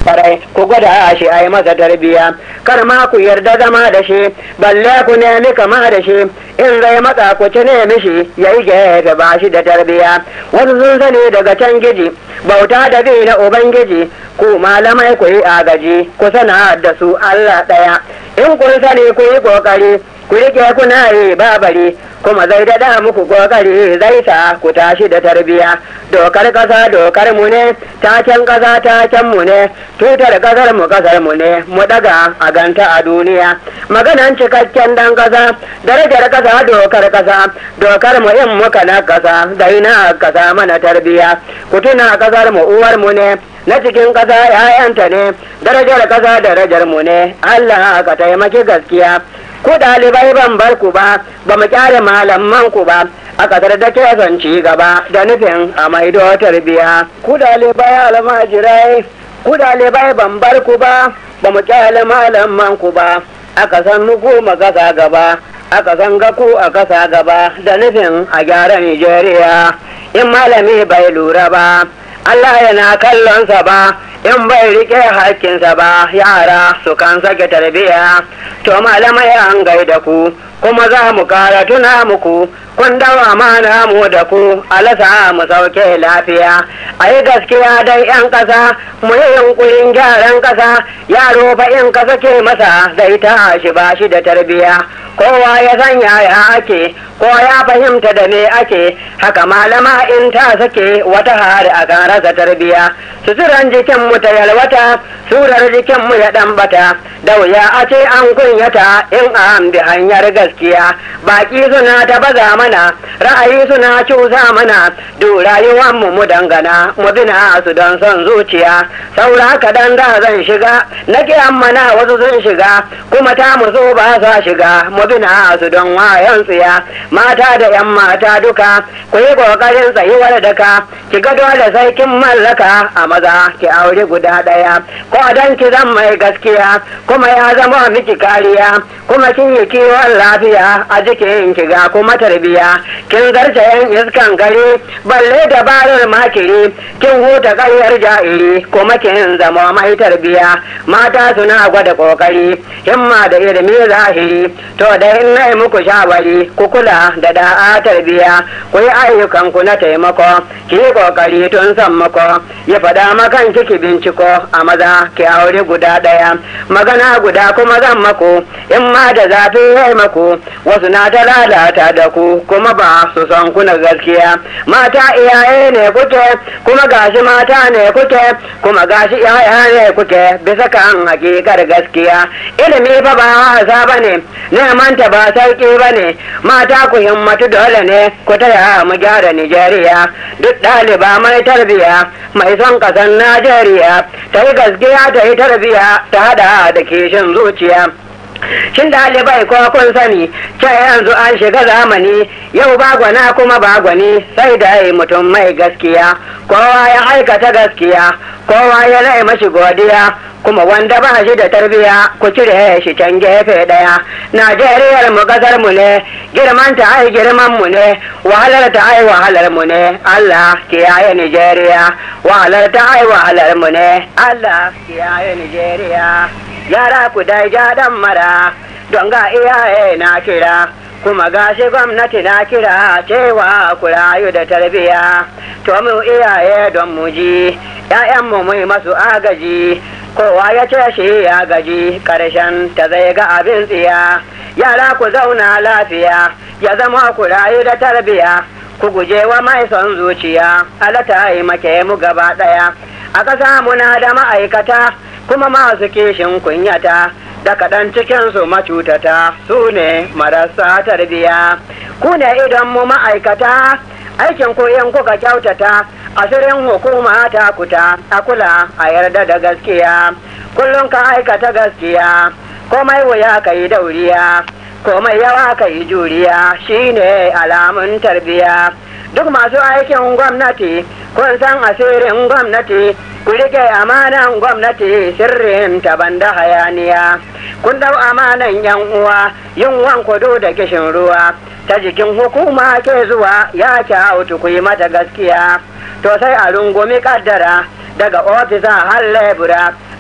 farai ku gwada shi a yi masa tarbiya kar ma ku yarda zama da shi balle ku nemi kama da shi in zai matsa ku ci nemi shi ya yi gefe ba shi da tarbiya wasu sun sani daga can giji bauta da bi na ubangiji ku malamai ku yi agaji ku sana da su allah ɗaya in kun sani ku yi ƙoƙari ku rike kuna yi babari kuma zai daɗa muku ƙoƙari zai sa ku tashi da tarbiya dokar ƙasa dokar mu ne taken ƙasa taken mu ne tutar ƙasar mu ƙasar mu ne mu ɗaga a ganta a duniya maganan cikakken dan ƙasa darajar ƙasa dokar ƙasa dokar mu in muka na ƙasa zai na ƙasa mana tarbiya ku tuna ƙasar mu uwar mu ne na cikin ƙasa ‘ya'yanta ne darajar ƙasa darajar mu ne Allah ka taimaki gaskiya ku ɗalibai ban bar ku ba ba mu kyare malaman ku ba a ƙasar da ke son ci gaba da nufin a maido tarbiya ku ɗalibai almajirai ku ɗalibai ban bar ku ba ba mu kyale malaman ku ba a ƙasar nuku magasa gaba a ƙasan gaku a ƙasa gaba da nufin a gyara Nijeriya in malami bai lura ba Allah yana kallonsa ba in bai rike hakkinsa ba yara su kan sake tarbiya to malamai an gaida ku kuma za mu kara tuna muku kun dawa mana mu da ku alasa mu sauke lafiya a yi gaskiya dai yan ƙasa mu yi yunkurin gyaran ƙasa yaro fa in ka sake masa zai tashi ba shi da tarbiya kowa ya san yaya ake ko ya fahimta da me ake haka malama in ta sake wata hari a kan rasa tarbiya suturan jikin mu ta yalwata surar jikin mu ya dan bata da wuya a ce an kunyata in an bi hanyar gaskiya baki suna ta baza mana ra'ayi suna cusa mana du rayuwan mu mu dangana mu bina su don son zuciya saura kadan da zan shiga nake mana wasu sun shiga kuma ta mu so ba sa shiga mu bina su don wayan tsiya mata da yan mata duka ku yi kokarin tsayuwar daka ki ga dole sai kin mallaka a maza ki aure guda daya ko dan ki zan mai gaskiya kuma ya zama miki kariya kuma kin yi kiwon lafiya a jikin ki ga kuma tarbiya kin zarce yan iskan gari balle dabarar makiri kin huta karyar ja'iri kuma kin zama mai tarbiya mata suna gwada kokari himma da ilimi zahiri to da in na muku shawari ku kula da da'a tarbiya ku yi ayyukan ku na taimako ki yi kokari tun san mako ya faɗa makan kiki binciko a maza ki aure guda ɗaya magana guda kuma zan mako in ma da zafi ya mako wasu na ta lalata da ku kuma ba su son kuna gaskiya mata iyaye ne kuke kuma gashi mata ne kuke kuma gashi iyaye ne kuke bisa kan hakikar gaskiya ilimi fa ba wasa bane neman ta ba sauki bane mata ku himmatu dole ne ku taya mu gyara Nijeriya duk ɗaliba mai tarbiya mai son ƙasar Najeriya ta yi gaskiya ta yi tarbiya ta hada da kishin zuciya Shin ɗalibai ko kun sani ce yanzu an shiga zamani yau ba gwana kuma ba gwani sai da yi mutum mai gaskiya kowa ya aikata gaskiya kowa ya lai mashi godiya kuma wanda ba shi da tarbiya ku cire shi can gefe ɗaya najeriyar mu kasar mu ne girman ta ai girman mu ne wahalar ta ai wahalar mu ne allah kiyaye nijeriya wahalar ta ai wahalar mu ne allah kiyaye nijeriya yara ku dai ja dan mara don ga iyaye na kira kuma gashi gwamnati na kira cewa ku rayu da tarbiya to mu iyaye don mu ji ‘ya'yanmu mu masu agaji kowa ya ce shi ya gaji ƙarshen ta zai ga abin tsiya yara ku zauna lafiya ya zama ku rayu da tarbiya ku guje wa mai son zuciya alata yi make mu gaba ɗaya a ƙasa muna da ma'aikata kuma masu kishin kunyata da kaɗan cikinsu macutata su ne marasa tarbiya ku ne idan mu ma'aikata aikin koyon kuka kyautata asirin hukuma ta kuta a kula a yarda da gaskiya kullum ka aikata gaskiya komai wuya ka yi dauriya komai yawa ka yi juriya shine alamun tarbiya duk masu aikin gwamnati kun san asirin gwamnati ku rike amanan gwamnati sirrin taban da hayaniya kun dau amanan yan uwa yin kudu da kishin ruwa ta jikin hukuma ke zuwa ya kyautu ku yi mata gaskiya to sai a rungumi kaddara daga ofisa har lebura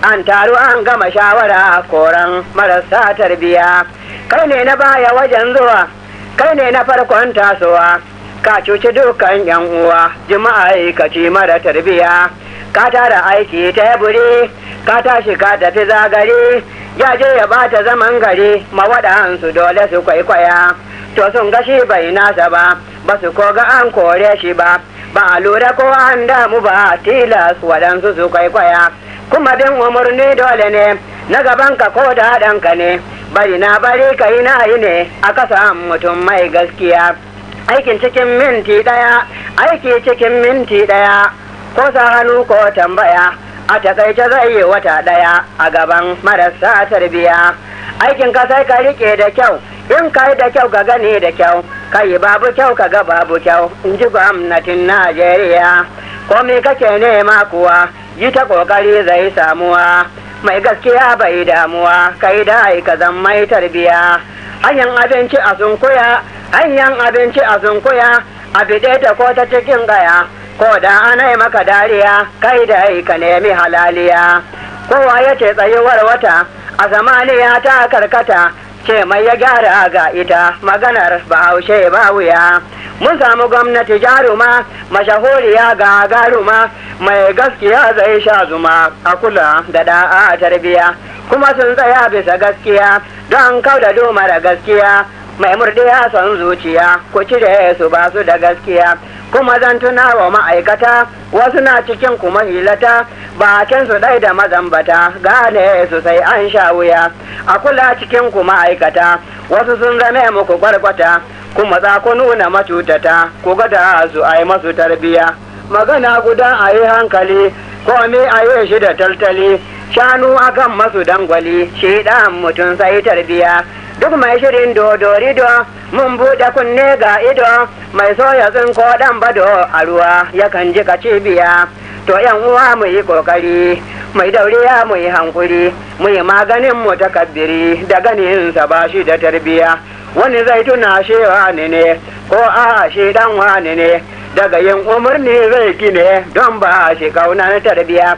an taru an gama shawara koran marasa tarbiya kai ne na baya wajen zuwa kai ne na farkon tasowa ka cuci dukkan yan uwa jima'a ka ci mara tarbiya ka tara aiki teburi ka tashi ka tafi zagare ya je ya bata zaman gari mawaɗansu dole su kwaikwaya to sun ga shi bai nasa ba ba su koga an kore shi ba ba a lura ko an damu ba tilas waɗansu su kwaikwaya kuma bin umarni dole ne na gaban ka ko da ɗanka ne bari na bari ka yi na yi ne a kasa mutum mai gaskiya aikin cikin minti ɗaya aiki cikin minti ɗaya ko sa hannu ko tambaya a takaice zai yi wata ɗaya a gaban marasa tarbiya aikin ka sai ka rike da kyau in ka yi da kyau ka gani da kyau ka yi babu kyau ka ga babu kyau in ji gwamnatin najeriya ko me kake nema kuwa yi ta kokari zai samuwa mai gaskiya bai damuwa kai da ka zan mai tarbiya hanyar abinci a sunkuya hanyar abinci a sunkuya a bide ta ko ta cikin gaya ko da ana yi maka dariya kai da ka nemi halaliya kowa ya ce tsayuwar wata a zamaniya ta karkata ce mai ya gyara ga ita maganar bahaushe ba wuya mun samu gwamnati jaruma mashahuriya ga garuma mai gaskiya zai sha zuma a kula da da'a tarbiya kuma sun tsaya bisa gaskiya don kauda mara gaskiya mai murdiya son zuciya ku cire su ba su da gaskiya kuma zan tuna wa ma'aikata wasu na cikin kuma hilata bakin su ɗai da mazambata gane su sai an sha wuya a kula cikin ku ma'aikata wasu sun zame muku kwarkwata kuma za ku nuna macutata ku gada su a yi masu tarbiya magana guda a yi hankali kome a yi shi da taltali shanu akan masu dangwali shi ɗan mutum sai tarbiya duk mai shirin dodorido mun buɗe kunne ga ido mai soya tsinko ɗan bado a ruwa yakan ji cibiya to yan uwa mu yi ƙoƙari mai dauriya mu yi hankuri mu yi maganin mu takabbiri da ganin sa ba shi da tarbiya wani zai tuna shi wani ne ko a shi dan wani ne daga yin umarni zai gine don ba shi kaunar tarbiya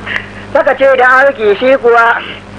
saka ce da aiki shi kuwa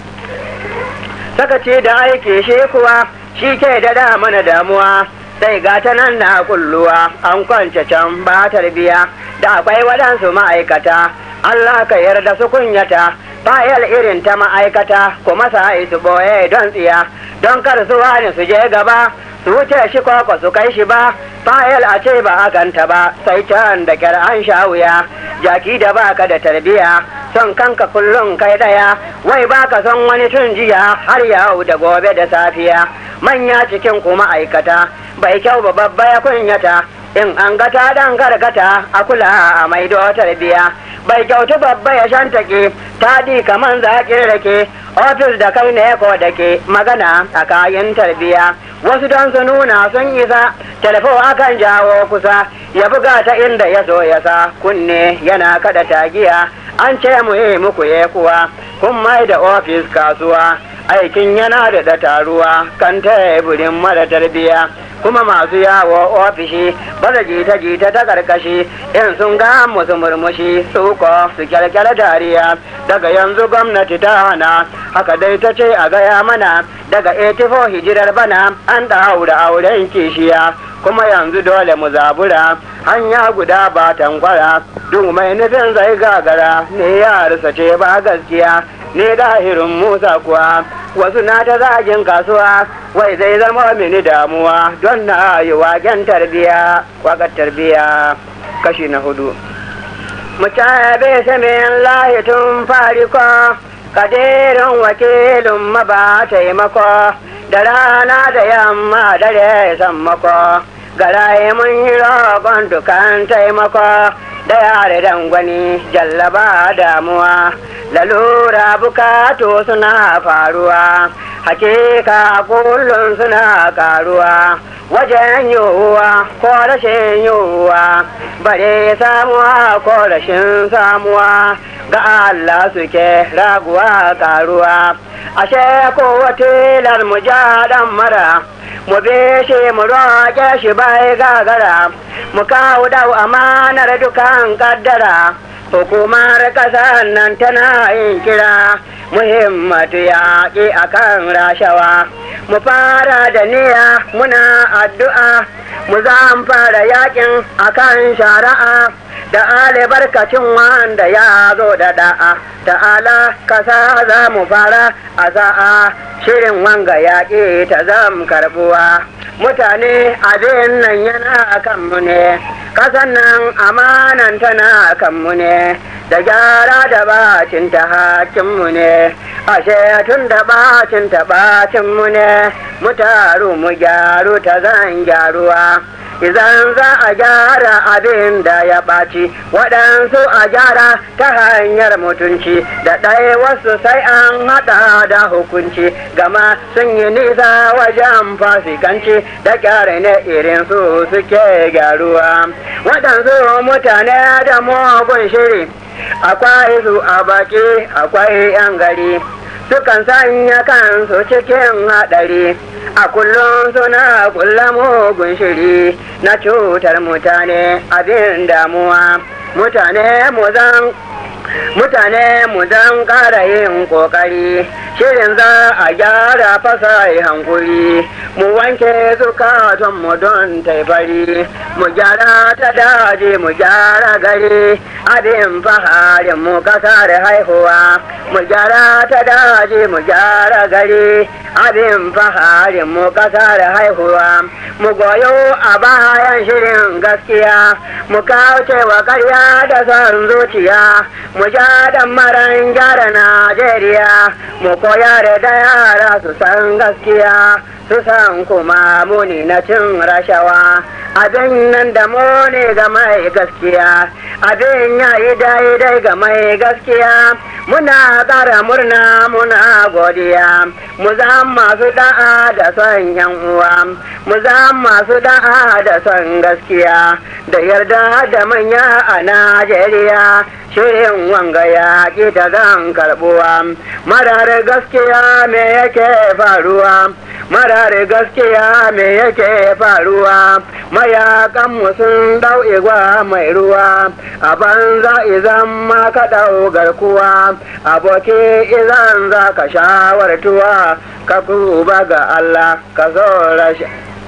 sakaci da aiki shi kuwa shi ke da mana damuwa sai ga ta nan na kulluwa an kwance can ba tarbiya da akwai waɗansu ma'aikata Allah ka yarda su kunyata fayal irin ta ma'aikata kuma sa su boye don tsiya don kar su wani su je gaba su wuce shi koko su kai shi ba fayal a ce ba a ganta ba sai can da kyar an sha wuya jaki da baka da tarbiya son kanka kullum kai daya wai baka son wani tun jiya har yau da gobe da safiya manya cikin kuma aikata bai kyau ba babba ya kunyata in an gata dan gargata a kula a maido tarbiya bai kyautu babba ya shantake tadi kaman zaƙin rake ofis da kai ne ko da ke magana a kayan tarbiya wasu don su nuna sun isa telefo akan jawo kusa ya buga ta inda ya so ya sa kunne yana kada tagiya an ce mu yi muku ye kuwa kun mai da ofis kasuwa aikin yana da da taruwa kan teburin mara tarbiya kuma masu yawo ofishi baza jita jita ta karkashi in sun ga musu murmushi suko su kyalkyala dariya daga yanzu gwamnati ta hana haka dai ta ce a gaya mana daga 84 hijirar bana an ɗaura auren kishiya kuma yanzu dole mu zabura hanya guda ba tankwara duk mai nufin zai gagara ne ya ce ba gaskiya ne dahirin musa kuwa wasu na ta zagin kasuwa wai zai zama mini damuwa don na yi waken tarbiya wakar tarbiya kashi na hudu mutabe samin lahi tun fariko kadirin wakilin maba taimako da rana da yamma dare sammako garaye mun yi roƙon dukan taimako da yare dangwani jallaba damuwa lalura bukatu suna faruwa hakika kullum suna karuwa wajen yiwuwa ko rashin yiwuwa bare samuwa ko rashin samuwa ga Allah suke raguwa karuwa ashe ko watilar mu ja dan mara mu beshe mu roƙe shi bai gagara mu kawo dau amanar dukan kaddara hukumar ƙasar nan tana yin kira muhimmatu yaƙi akan rashawa mu fara da niyya muna addu'a mu za fara yaƙin akan shari'a da albarkacin wanda ya zo da da'a ta'ala kasa za mu fara a sa'a shirin wanga yaƙi ta zam karbuwa mutane abin nan yana kanmu ne kasan nan amanan tana kanmu ne da gyara da bacin ta hakinmu ne ashe tun da bacin ta bacinmu ne mu taru mu gyaru ta zan gyaruwa idan za a gyara abin da ya ɓaci waɗansu a gyara ta hanyar mutunci da ɗaya wasu sai an haɗa da hukunci gama sun yi nisa wajen fasikanci da gyara ne irin su suke gyaruwa waɗansu mutane da mugun shiri akwai su a baki akwai 'yan gari sukan sanya kansu cikin haɗari a kullum suna kulla mugun shiri na cutar mutane abin damuwa mutane mu zan mutane mu dan ƙara yin ƙoƙari shirin za a gyara fasa hankuri mu wanke zukatan mu don taifari mu gyara ta daji mu gyara gari abin faharin mu kasar haihuwa mu gyara ta daji mu gyara gari abin faharin mu kasar haihuwa mu goyo a bayan shirin gaskiya mu kauce wa karya da son zuciya mu ja da maran gyara Najeriya mu koyar da yara su san gaskiya su san kuma muni na cin rashawa abin nan da muni ga mai gaskiya abin ya yi daidai ga mai gaskiya muna ƙara murna muna godiya mu za masu da'a da son yan uwa mu za masu da'a da son gaskiya da yarda da manya a Najeriya shirin wanga ya ƙi ta zan karɓuwa marar gaskiya me yake faruwa marar gaskiya me yake faruwa mayakan sun dau igwa mai ruwa a banza izan ma ka dau garkuwa aboki izan za ka shawartuwa ka kuba ga Allah ka zo rashin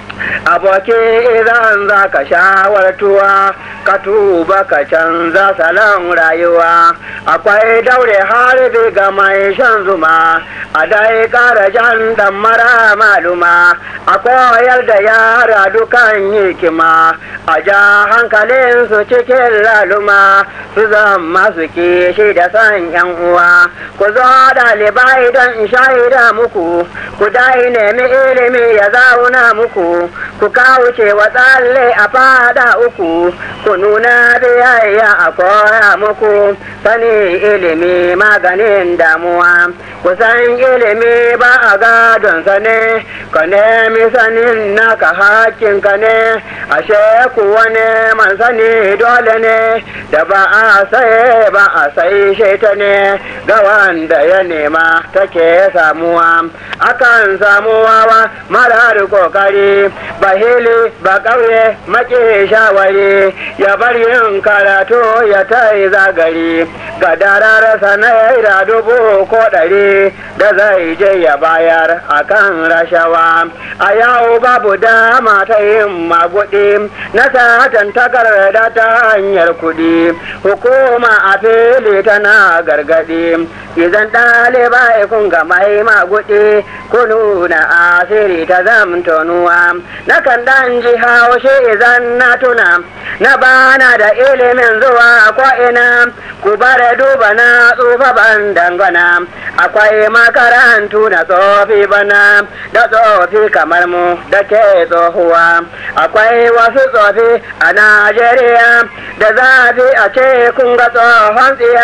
aboki idan za ka shawartuwa ka tuba ka canza salon rayuwa akwai daure harbi ga mai shan zuma a dai kara jan dan mara maluma a koyar da yara dukan hikima a ja hankalin su cikin laluma su zama su kishi da san yan uwa ku zo ɗalibai don shaida muku ku dai nemi ilimi ya zauna muku ku kauce wa tsalle a fada uku ku nuna biyayya a koya muku sani ilimi maganin damuwa ku san ilimi ba a gadon sane ka nemi sanin naka hakin ka ne ashe kuwa neman sani dole ne da ba a saye ba a sai shaita ne ga wanda ya nema take samuwa akan samuwa wa marar kokari ba hili ba ƙauye maƙi shawari ya bar yin karatu ya ta yi zagari ga dararsa naira dubu ko ɗari da zai je ya bayar a kan rashawa a yau babu dama ta yin maguɗi na satan takarda ta hanyar kuɗi hukuma a fili tana gargaɗi idan ɗalibai kun ga mai maguɗi ku nuna asiri ta zamtonuwa na kan dan ji haushe idan na tuna na bana da ilimin zuwa ko'ina ku bare duba na tsufa ban dangana akwai makarantu na tsofi bana da tsofi kamar mu da ke tsohuwa akwai wasu tsofi a najeriya da zafi a ce kun ga tsohon tsiya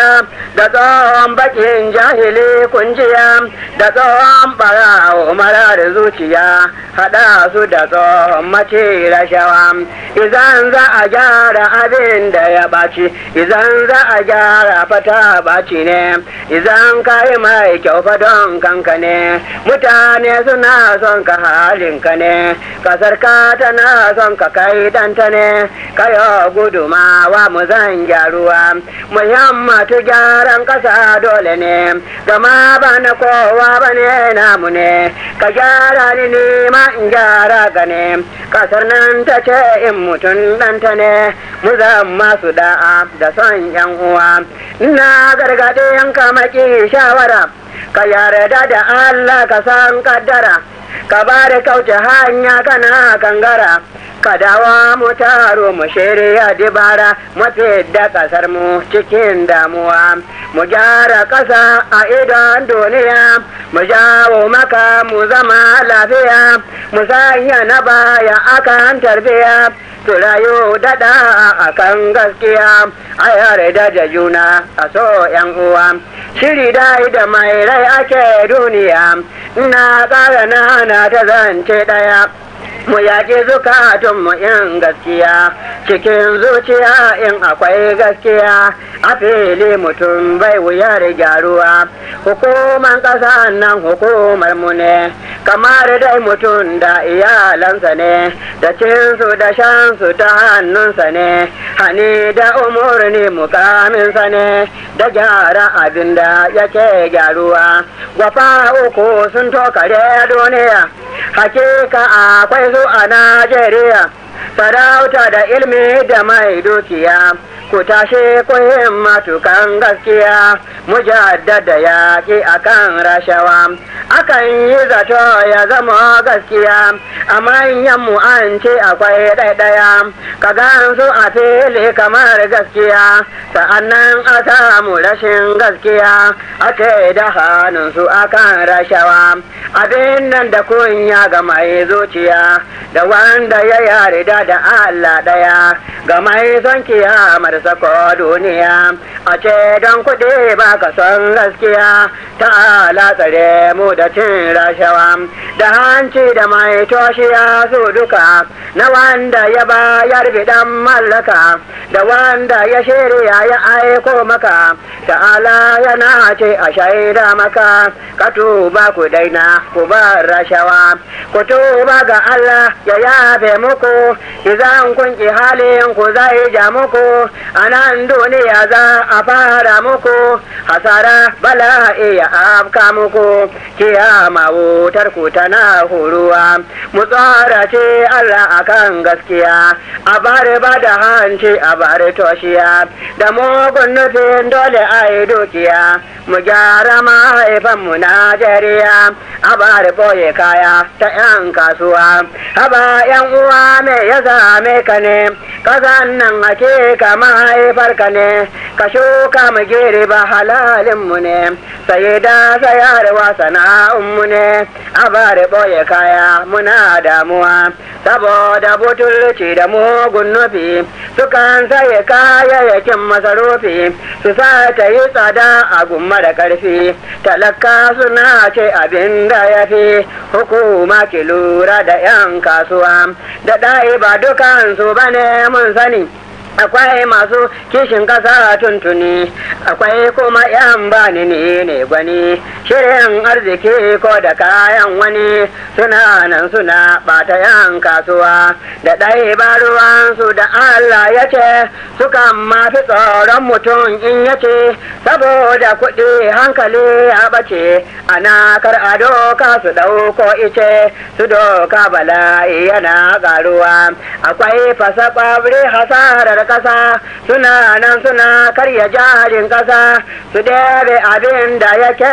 da tsohon bakin jahili kunjiya da tsohon barawo marar zuciya haɗa su da tsohon mace rashawa idan za a gyara abin da ya ɓaci idan za a gyara fata ɓaci ne idan ka yi mai kyau fa don kanka ne mutane suna son ka halinka ne kasar ka tana son ka kai danta ne kayo gudumawa mu zan gyaruwa muhimmatu gyaran kasa dole ne gama ba na kowa ba ne namu ne ka gyara ni ne ma in gyara ka ne kasar nan ta ce in mutum ɗanta ne mu zan masu da'a da son yan uwa na gargaɗe yanka maki shawara ka yarda da Allah ka san kaddara ka ba da kauce hanya kana kangara ka dawa mu taro mu shirya dibara mafi da kasar mu cikin damuwa mu gyara ƙasa a idon duniya mu jawo maka mu zama lafiya mu sanya na baya akan tarbiya su rayu daɗa a kan gaskiya a yarda da juna a so yan uwa shiri dai da mai rai ake duniya ina ƙara nana ta zance ɗaya mu yaƙi zukatunmu in gaskiya cikin zuciya in akwai gaskiya a fili mutum bai wuyar gyaruwa hukuman ƙasa nan hukumar mu ne kamar dai mutum da iyalansa ne da cinsu da shansu ta hannunsa ne hani da umurni mukaminsa ne da gyara abin da yake gyaruwa gwafa uku sun tokare duniya hakika akwai su a najeriya sarauta da ilmi da mai dukiya ku tashi ku matukan gaskiya mujaddada yaƙi akan rashawa akan yi zato ya zama gaskiya a manyan mu an ce akwai ɗaiɗaya ka gansu a fili kamar gaskiya sa'annan a samu rashin gaskiya ake da hannunsu akan rashawa abin nan da kunya ga mai zuciya da wanda ya yarda da Allah ɗaya ga mai son kiyamar sako duniya a ce don kuɗi ba ka son gaskiya ta tsare mu da cin rashawa da hanci da mai toshiya su duka na wanda ya bayar bidan mallaka da wanda ya shirya ya aiko maka ta'ala yana ce a shaida maka ka tuba ku daina ku bar rashawa ku tuba ga Allah ya yafe muku idan kun ki halin ku zai ja muku a nan duniya za a fara muku hasara bala'i ya afka muku kiyama wutar ku tana huruwa mu tsara ce Allah akan gaskiya a bari ba da hanci a bari toshiya da mugun nufin dole a yi dukiya mu gyara mahaifanmu Najeriya a bari boye kaya ta 'yan kasuwa haba 'yan uwa me ya same ka ne kazan nan hakika mahaifarka ne ka shuka mu girba halalinmu ne sai da sayarwa sana'unmu ne a bari boye kaya muna damuwa saboda butulci da mugun nufi sukan saye kayayyakin masarufi su sa ta yi tsada a gumma da ƙarfi talaka suna ce abin da ya fi hukuma ki lura da 'yan kasuwa da ɗai ba dukansu ba ne mun sani akwai masu kishin kasa tuntuni akwai kuma yan bani ne ne gwani shirin arziki ko da kayan wani suna nan suna bata yan kasuwa da ɗai ba ruwansu da Allah ya ce sukan mafi tsoron mutum in ya ce saboda kuɗi hankali ya ɓace ana kar a doka su ɗauko ice su doka bala'i yana ƙaruwa akwai fasa ƙwabri hasarar ƙasa suna nan suna karya jarin ƙasa su dare abin da yake nan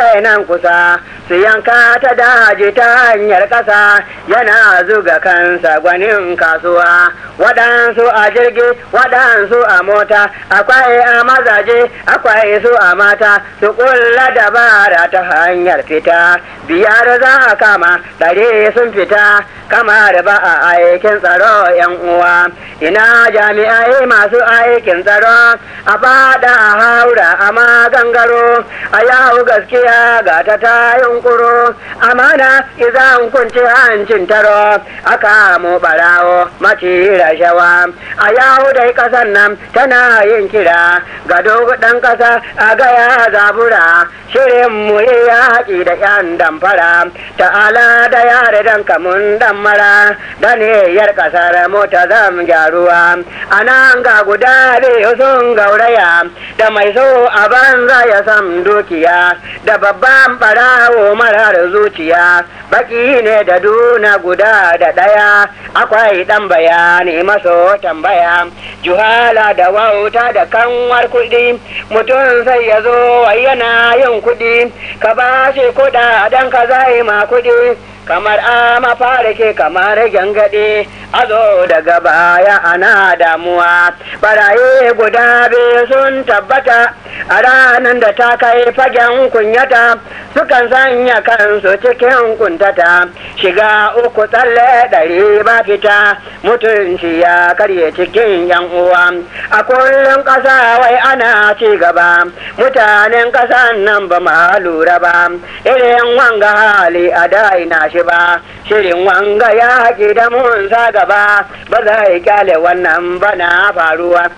kusa su yanka ta daji ta hanyar ƙasa yana zuga kansa gwanin kasuwa waɗansu a jirgi waɗansu a mota akwai a mazaje akwai su a mata su ƙulla dabara ta hanyar fita biyar za a kama ɗari sun fita kamar ba a aikin tsaro yan uwa ina jami'ai masu aikin tsaro a bada a haura a magangaro a yawo gaskiya ga ta ta yunkuro amana izan kunci hancin taro aka mu barawo maci rashawa a yawo dai kasan nan tana yin kira ga dan kasa a gaya zabura shirin mu yi yaƙi da yan damfara ta'ala da yare dan kamun dan mara da niyyar kasar mota zam gyaruwa a nan ga guda biyu sun gauraya da mai so a banza ya sam dukiya da babban barawo marar zuciya baki ne da duna guda da ɗaya akwai ɗan bayani maso tambaya juhala da wauta da kanwar kuɗi mutum sai ya zo yana yin kuɗi ka ba shi kuɗaɗen ka zai ma kuɗi kamar a mafarki kamar gyangyaɗe a zo daga baya ana damuwa baraye guda biyu sun tabbata a ranar da ta kai fagen kunyata sukan sanya kansu cikin kuntata shiga uku tsalle ɗari ba fita mutunci ya karye cikin yan uwa a kullum ƙasa wai ana ci gaba mutanen ƙasan nan ba ma lura ba irin wanga hali a daina shi ba shirin wanga ya haƙi da mun sa gaba ba zai kyale wannan bana faruwa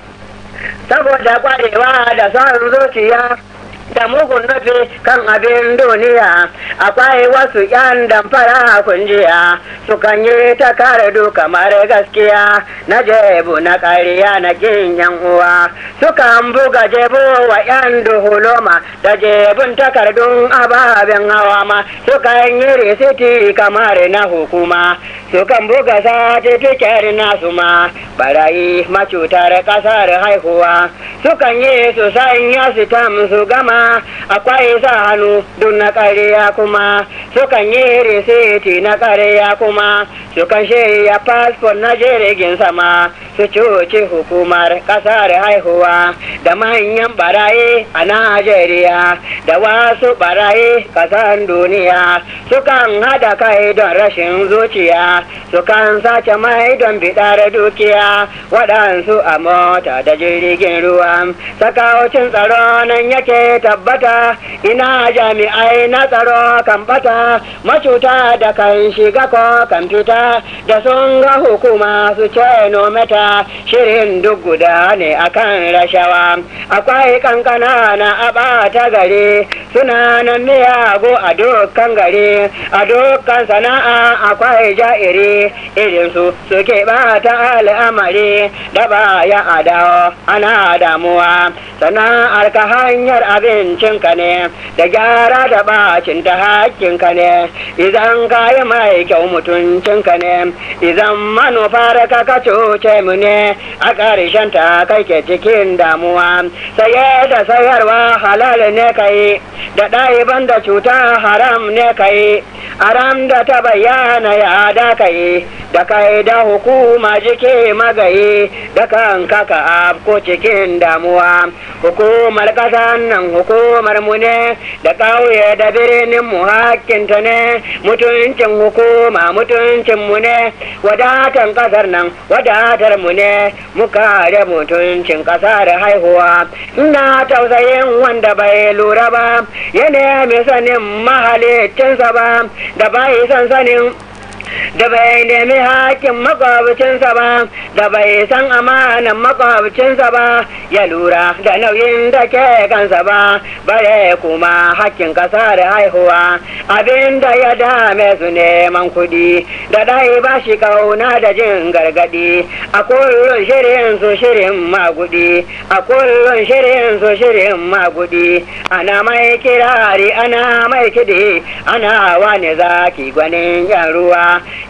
saboda kwarewa da son zuciya da mugun nufi kan abin duniya akwai wasu yan damfara kunjiya sukan yi ta kardu kamar gaskiya na jebu na ƙarya na kin yan uwa sukan buga jebu wa yan duhuloma da jebun takardun ababen hawa ma sukan yi risiti kamar na hukuma sukan buga satifiket nasu ma barayi macutar ƙasar haihuwa sukan yi su sanya sitam su gama akwai sa hannu duk na ƙarya kuma sukan yi risiti na ƙarya kuma sukan shirya fasfon na jirgin sama su cuci hukumar ƙasar haihuwa da manyan baraye a Najeriya da wasu baraye ƙasar duniya sukan hada kai don rashin zuciya sukan sace mai don bidar dukiya waɗansu a mota da jirgin ruwa sakawacin tsaro nan yake tabbata ina jami'ai na tsaro kan bata macuta da kan shiga ko kan fita da sun ga hukuma su ce nometa shirin duk guda ne akan rashawa akwai kankana na abata gari suna nan miyago a dukkan gari a dukkan sana'a akwai ja'iri irin su suke bata al'amari da baya adawo ana damuwa sana'ar ka hanyar abincinka ne da gyara da bacin ta hakkinka ne idan ka yi mai kyau mutuncinka ne idan manufar ka ka cuce mu ne a ƙarshen ta kai ke cikin damuwa saye da sayarwa halal ne kai da ɗaiban da cuta haram ne kai haram da ta bayyana ya da kai da kai da hukuma jike magaye da kanka ka ko cikin damuwa hukumar ƙasan nan hukumar mu ne da ƙauye da birnin mu hakkinta ne mutuncin hukuma mutuncin mu ne wadatan ƙasar nan wadatar mu ne mu kare mutuncin ƙasar haihuwa ina tausayin wanda bai lura ba ya nemi sanin mahalicinsa ba da bai san sanin da bai nemi hakin makwabcinsa ba da bai san amanan makwabcinsa ba ya lura da nauyin da ke kansa ba bare kuma hakkin kasa da haihuwa abin da ya dame su neman kuɗi da dai ba shi kauna da jin gargadi a kullum shirin su shirin magudi a kullum shirin su shirin magudi ana mai kirari ana mai kidi ana wani zaki gwanin yan ruwa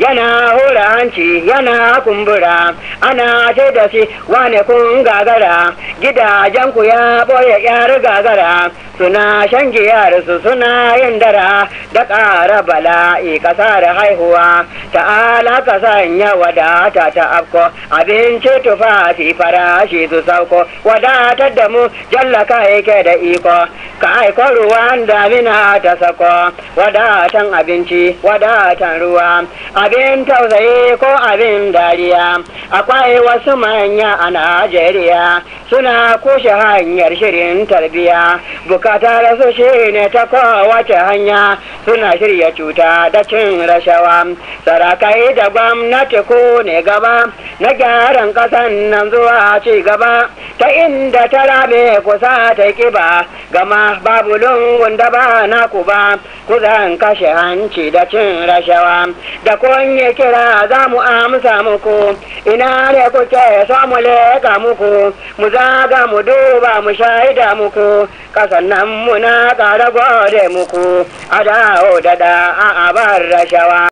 yana hura hanci yana kumbura ana ce da shi wane kun gagara gidajen ku ya boye yar gagara suna shan giyar su suna yin dara da ƙara bala'i ƙasar haihuwa ta'ala ka sanya wadata ta afko abinci tufafi farashi su sauko wadatar da mu jallaka yake da iko ka aiko ruwan damina ta sako wadatan abinci wadatan ruwa abin tausayi ko abin dariya akwai wasu manya a najeriya suna kushe hanyar shirin tarbiya bukatar su shi ne ta kowace hanya suna shirya cuta da cin rashawa sarakai da gwamnati ko ne gaba na gyaran kasan nan zuwa ci gaba ta inda ta rabe kusa ta kiba gama babu lungun da ba na ku ba ku zan kashe hanci da cin rashawa da kun yi kira za mu amsa muku ina ne kuke so mu leka muku mu zaga mu duba mu shaida muku kasan nan muna ƙara gode muku a dawo da da a abar rashawa